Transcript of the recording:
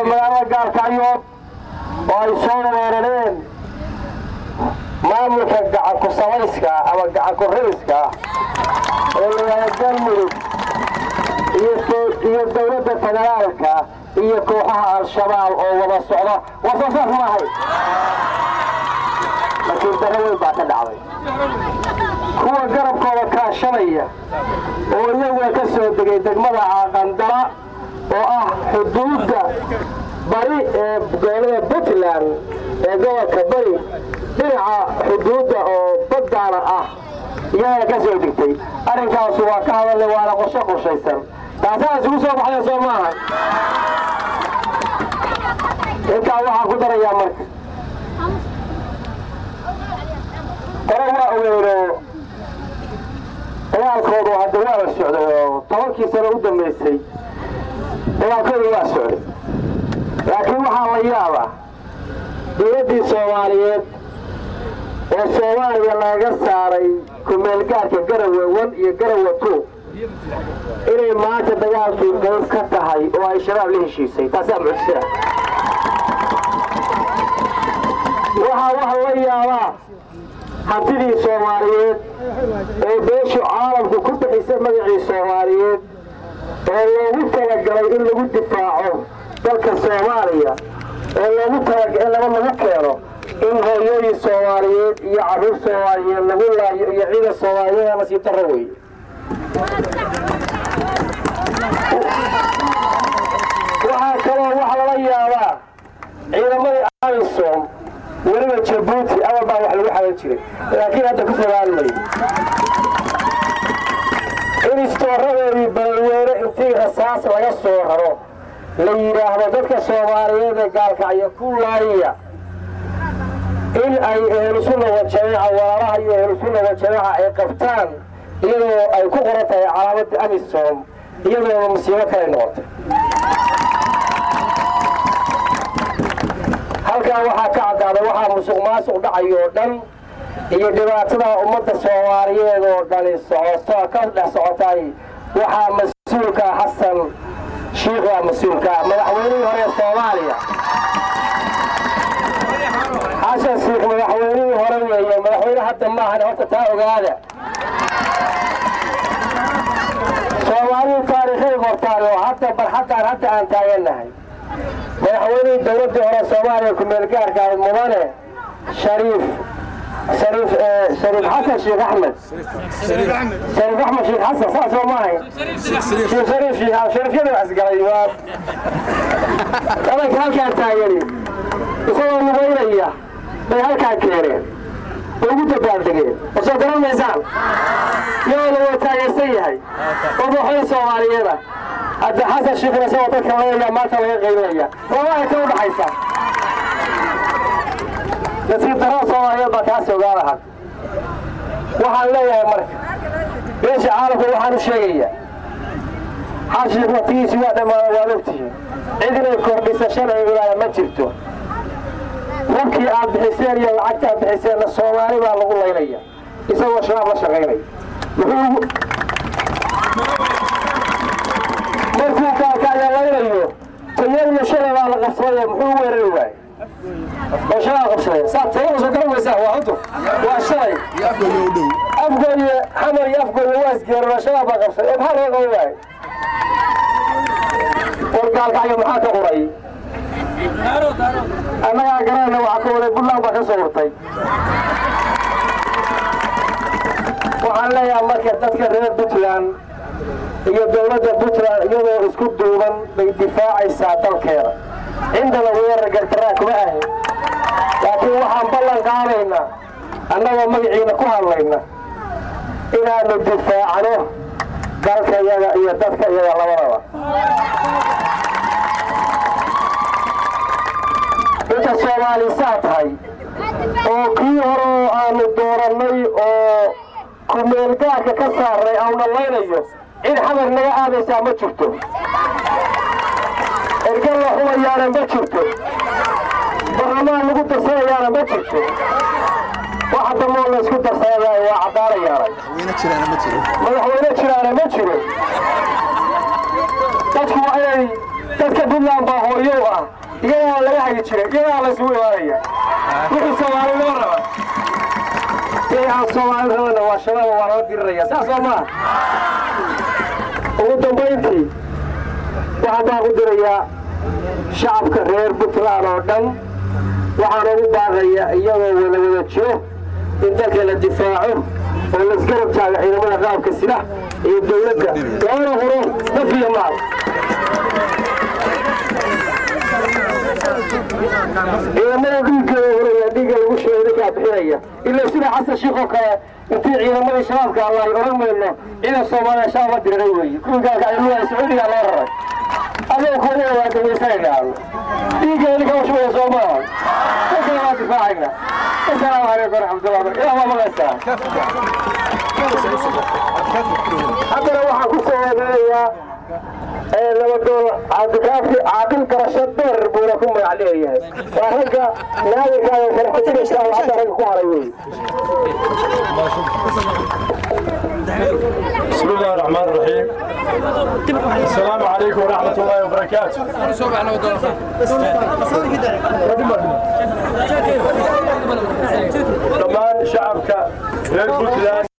magaalada gaalkacyood oo ay soo weerareen maamulka gacanku samayska ama gacanku rabiska ee layihahda galmudug iyo dowladda federaalka iyo kooxaha al-shabaab oo wada socda wasoosaas maahay laakiin daro weyn baa ka dhacday kuwa garabkooda kaashanaya oo iyaguna ka soo degay degmada caaqandara oo ah xuduudda bari ee gobolada puntland ee gobolka bari dhinaca xuduudda oo baddaana ah iyagana ka soo degtay arrinkaasu waa ka hadalnay waana qorshe qorshaysan taasaa isugu soo baxday soo maaha intaa waxaa ku darayaa marka hore waa ogeeno dagaalkoodu hadda waa la socday oo tobankii sano u dambaysay dagaalkoodu waa socday laakiin waxaa la yaabaa dowladdii soomaaliyeed oo soomaaliya laga saaray kumeelgaarka garawe wan iyo garawe two inay maanta dagaalkii qayb ka tahay oo ay shabaab la heshiisay taasaa mucjisa waxaa waxa la yaabaa hantidii soomaaliyeed ee beeshu caalamku ku bixisay magacii soomaaliyeed oo loogu talagalay in lagu difaaco dalka soomaaliya oo loogu talagalay in laba lagu keeno in hooyooyin soomaaliyeed iyo carruur soomaaliyeed lagu laayo iyo ciidan soomaaliyeed nasiib darro weeye waxaa kaloo waxa lala yaabaa ciidamadii amisom weliba jabuuti awal baa wax lagu xagan jiray laakiin hadda ku fogaan mayo in istooradeedii balweyne intii rasaas laga soo raro la yidhaahdo dadka soomaaliyeed ee gaalkacyo ku laaya in ay ehlusunna wajamaaca walaalaha iyo ehlusunna wajamaaca ay qabtaan iyadoo ay ku qoran tahay calaamadda amisom iyadoona musiibo kale noqotay halkaa waxaa ka caddaaday waxaa musuq maasuq dhacay oo dhan iyo dhibaatada ummadda soomaaliyeed oo dhani socoto ka dhex socotay waxaa mas-uulka xasan shiikha mas-uulka madaxweynihii hore ee soomaaliya xasan shiikh madaxweynihii hore weeye madaxweyne hadda maahan horta taa ogaada soomaalidu taariikhay qortaan oo hadda barxaddaan hadda aan taagannahay madaxweynihii dowladdii hore soomaaliya ku-meelgaarka ahayd mudane shariif shariif shariif xasan sheekh axmed shariif axmed sheekh xasan saas oo maahay sheekh shariif sheekh shariifyada waxisgalay waa adanka halkaan taagani isagoo lugaynaya bay halkaan keeneen way ugu dabaaldegeen oo soo garan maysaan iyadoo la taageersan yahay oo madaxweyne soomaaliyeeda hadda xasan shiikhna isagoo dadka leeyaa maanta laga qaybinaya labaa ka u dhaxaysa nasiib darada soomaaliyeed baa taasi ogaada had waxaan leeyahay marka beesha caalamka waxaan u sheegayaa xashiik waqtigiisi waa dhammaada waad ogtihiin cid inay kordhisa shalay ilaaya ma jirto rabkii aad bixiseen iyo lacagta aad bixiseenna soomaali baa lagu laynaya isagoo shabaab la shaqaynaya muxuu markuu kaakaya laynayo tayadiyo shalay baa la qabsaday muxuu weerari waayey oo shalaa qabsadeen saa tayada soo garan waysaa waa cudur waa shalay afgooye xamar iyo afgooye waa isgeerona shalaa baa qabsaday oo maxaa loo qaban waayey wargaalkacyo maxaa ka quray annagaa garanayna waxaa ka waday buntland baa ka soo hurtay waxaan leeyahay marka dadka reer puntland iyo dowladda puntland iyadoo isku duuban bay difaacaysaa dalkeeda cindana weerar gardaraa kuma ahin laakiin waxaan ballan qaadaynaa annagoo magaciina ku hadlayna inaanu difaacno dalka yaga iyo dadka iyaga labadaba inta soomaalisaa tahay oo kii hore oo aanu doorannay oo kumeelgaarka ka saarnay auna laynayo cid xamar naga aadaysaa ma jirto ergal la xumayaana ma jirto barlamaan lagu darsanayaana ma jirto waxa damoo la isku darsanaya waa caddaanayaana madaxweyne jiraana ma jiro dadku waa inay dadka puntland baa hooyow ah iyagaa laga hagi jiray iyagaa la isugu imaanaya wixii soomaalinimo raba wixii aan soomaali rabana waa shabaaba waa lala diriraya saas oo maa ugu dambayntii waxaan baan ku dirayaa shacabka reer puntland oo dhan waxaan ugu baaqaya iyagoo wada wada jiro in dalka la difaaco oo laisgarab taaga ciidamada qaabka sida iyo dowladda loona huro naf iyo maal ciidamada dhiiggooda huraya dhiigga lagu sheego ninkaa bixinaya ilaa sida xasan shiikh oo kale intii ciidamadii shabaabka allaay odhan mayno ciidan soomaaliya shabaab la diriray weeye kuwii gaalkacilmuha sacuudigaa loo raray adoo kuwada waa dawaysanaynaano dhiiggeeda ninka ushubaya soo maaha dalkana waa difaacayna asalaamu calaykum waraxmatullah barakatu ilah waa maqlaysaa haddana waxaan ku soo wadeeyaa nabadoon cabdikaafi caaqil garasho dheer buuna ku magac leeyahay waa ragga naadirkaaga kala xujinaysa oo hadda ragga ku haray wey بسم الله الرحمن الرحيم السلام عليكم ورحمة الله وبركاته dhammaan shacabka reer puntland